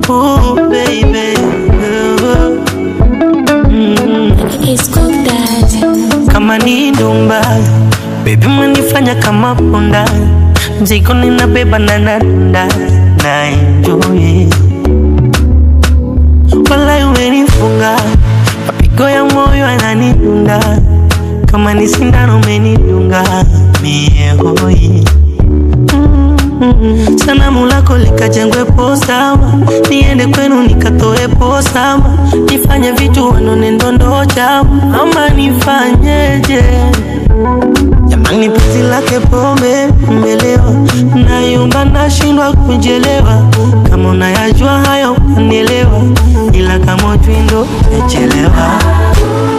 Ooh, baby. Mm. Kama ni ndumba Baby manifanya kama punda Mzigo ninabeba na nadunda Na enjoy Walai umenifunga Mapigo ya moyo yananidunda Kama ni sindano umenidunga Mie hoi Mm, Sanamu lako likajengwe posama, niende kwenu nikatoe posama, nifanye vitu wanone ndondo chama, ama nifanyeje? Jamani, penzi lake pombe umelewa, nayumba nashindwa kujelewa. Kama unayajua hayo unielewa, ila kama ujui ndo umechelewa.